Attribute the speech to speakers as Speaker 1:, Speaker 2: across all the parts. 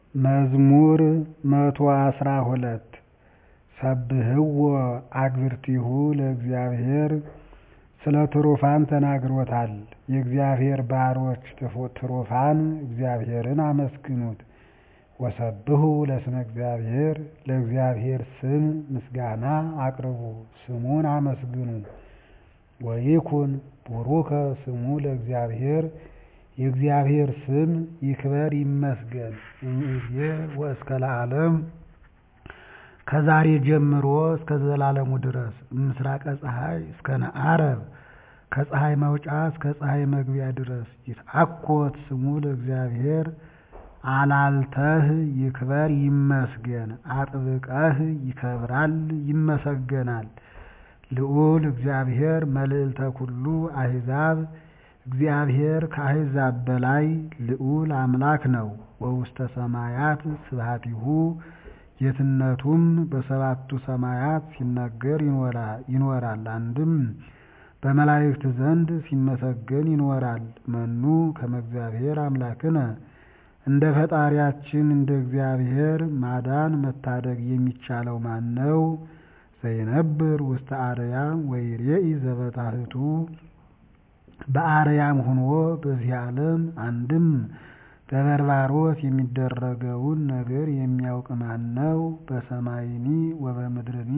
Speaker 1: መዝሙር መቶ አስራ ሁለት ሰብህዎ አግብርቲሁ ለእግዚአብሔር ስለ ትሩፋን ተናግሮታል። የእግዚአብሔር ባሮች ትሩፋን እግዚአብሔርን አመስግኑት። ወሰብሑ ለስመ እግዚአብሔር ለእግዚአብሔር ስም ምስጋና አቅርቡ ስሙን አመስግኑ። ወይኩን ቡሩከ ስሙ ለእግዚአብሔር የእግዚአብሔር ስም ይክበር ይመስገን እምይእዜ ወእስከ ለዓለም ከዛሬ ጀምሮ እስከ ዘላለሙ ድረስ እምሥራቀ ፀሐይ እስከ ነዓረብ ከፀሐይ መውጫ እስከ ፀሐይ መግቢያ ድረስ ይትአኰት ስሙ ለእግዚአብሔር አላልተህ ይክበር ይመስገን አጥብቀህ ይከብራል ይመሰገናል። ልዑል እግዚአብሔር መልዕልተ ኩሉ አሕዛብ እግዚአብሔር ከአሕዛብ በላይ ልዑል አምላክ ነው። ወውስተ ሰማያት ስብሐቲሁ ጌትነቱም በሰባቱ ሰማያት ሲነገር ይኖራል። አንድም በመላእክት ዘንድ ሲመሰገን ይኖራል። መኑ ከመ እግዚአብሔር አምላክነ እንደ ፈጣሪያችን እንደ እግዚአብሔር ማዳን መታደግ የሚቻለው ማን ነው? ዘይነብር ውስተ አርያም ወይሬኢ ዘበታሕቱ በአርያም ሆኖ በዚህ ዓለም አንድም በበርባሮስ የሚደረገውን ነገር የሚያውቅ ማን ነው? በሰማይኒ ወበምድርኒ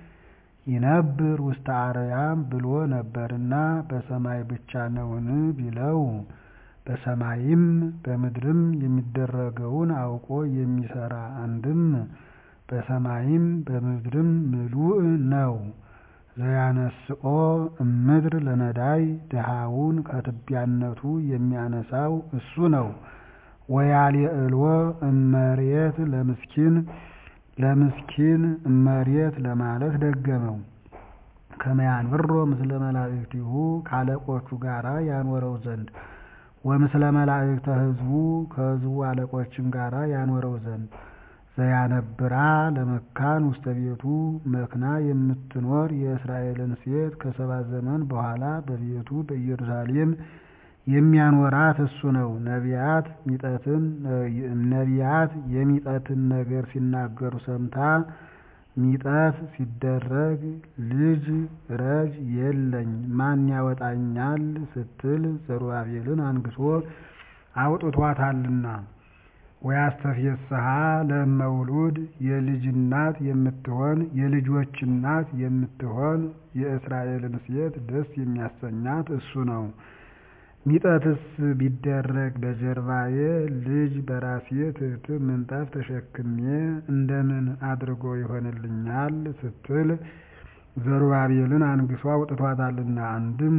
Speaker 1: ይነብር ውስተ አርያም ብሎ ነበርና በሰማይ ብቻ ነውን ቢለው በሰማይም በምድርም የሚደረገውን አውቆ የሚሰራ አንድም በሰማይም በምድርም ምሉእ ነው። ዘያነስኦ እምድር ለነዳይ ድሃውን ከትቢያነቱ የሚያነሳው እሱ ነው። ወያልዕልዎ እመሬት ለምስኪን ለምስኪን እመሬት ለማለት ደገመው። ከመ ያንብሮ ምስለ መላእክቲሁ ከአለቆቹ ጋራ ያኖረው ዘንድ ወምስለ መላእክተ ሕዝቡ ከሕዝቡ አለቆችም ጋራ ያኖረው ዘንድ ዘያነብራ ለመካን ውስተ ቤቱ መክና የምትኖር የእስራኤልን ሴት ከሰባት ዘመን በኋላ በቤቱ በኢየሩሳሌም የሚያኖራት እሱ ነው። ነቢያት ሚጠትን ነቢያት የሚጠትን ነገር ሲናገሩ ሰምታ ሚጠት ሲደረግ ልጅ ረጅ የለኝ ማን ያወጣኛል ስትል ዘሩባቤልን አንግሶ አውጥቷታልና። ወያስተፌስሐ ለእመውሉድ የልጅ እናት የምትሆን የልጆች እናት የምትሆን የእስራኤልን ሴት ደስ የሚያሰኛት እሱ ነው። ሚጠትስ ቢደረግ በጀርባዬ ልጅ በራሴ ትሕትም ምንጣፍ ተሸክሜ እንደምን አድርጎ ይሆንልኛል ስትል ዘሩባቤልን አንግሶ አውጥቷታልና። አንድም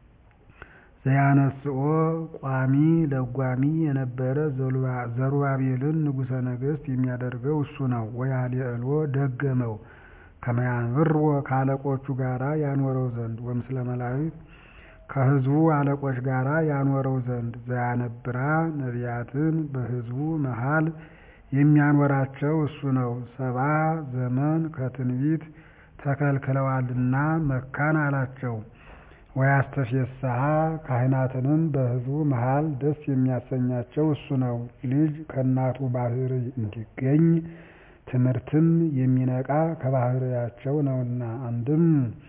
Speaker 1: ዘያነስኦ ቋሚ ለጓሚ የነበረ ዘሩባቤልን ንጉሠ ነገሥት የሚያደርገው እሱ ነው። ወያልዕልዎ ደገመው ከመ ያንብርዎ ከአለቆቹ ጋራ ያኖረው ዘንድ ወምስለ መላእክት ከሕዝቡ አለቆች ጋራ ያኖረው ዘንድ ዘያነብራ ነቢያትን በሕዝቡ መሃል የሚያኖራቸው እሱ ነው። ሰባ ዘመን ከትንቢት ተከልክለዋልና መካን አላቸው። ወያስተፌስሐ ካህናትንም በሕዝቡ መሃል ደስ የሚያሰኛቸው እሱ ነው። ልጅ ከእናቱ ባሕርይ እንዲገኝ ትምህርትም የሚነቃ ከባሕርያቸው ነውና። አንድም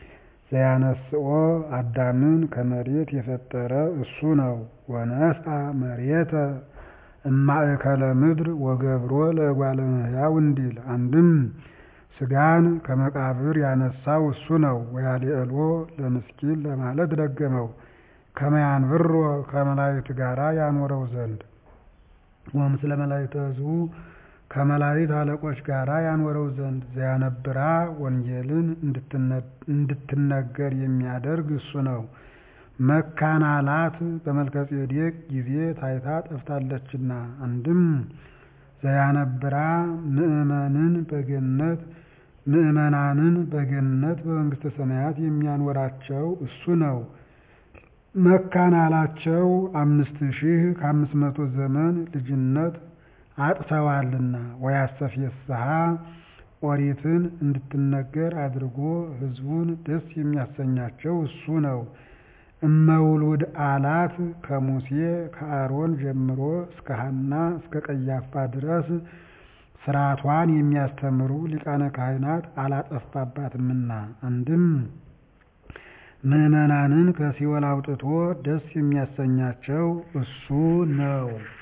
Speaker 1: ዘያነስኦ አዳምን ከመሬት የፈጠረ እሱ ነው። ወነስአ መሬተ እማእከለ ምድር ወገብሮ ለእጓለ እመሕያው እንዲል አንድም ሥጋን ከመቃብር ያነሳው እሱ ነው። ወያልዕልዎ ለምስኪን ለማለት ደገመው ከመ ያንብሮ ከመላእክት ጋራ ያኖረው ዘንድ ወምስለ መላእክተ ሕዝቡ ከመላእክት አለቆች ጋራ ያኖረው ዘንድ ዘያነብራ ወንጌልን እንድትነገር የሚያደርግ እሱ ነው። መካናላት በመልከጼዴቅ ጊዜ ታይታ ጠፍታለችና። አንድም ዘያነብራ ምእመንን በገነት ምእመናንን በገነት በመንግሥተ ሰማያት የሚያኖራቸው እሱ ነው። መካናላቸው አምስት ሺህ ከአምስት መቶ ዘመን ልጅነት አጥተዋልና። ወያስተፌስሐ ኦሪትን እንድትነገር አድርጎ ሕዝቡን ደስ የሚያሰኛቸው እሱ ነው። እመውሉድ አላት ከሙሴ ከአሮን ጀምሮ እስከ ሐና እስከ ቀያፋ ድረስ ሥርዓቷን የሚያስተምሩ ሊቃነ ካህናት አላጠፋባትምና። አንድም ምዕመናንን ከሲኦል አውጥቶ ደስ የሚያሰኛቸው እሱ ነው።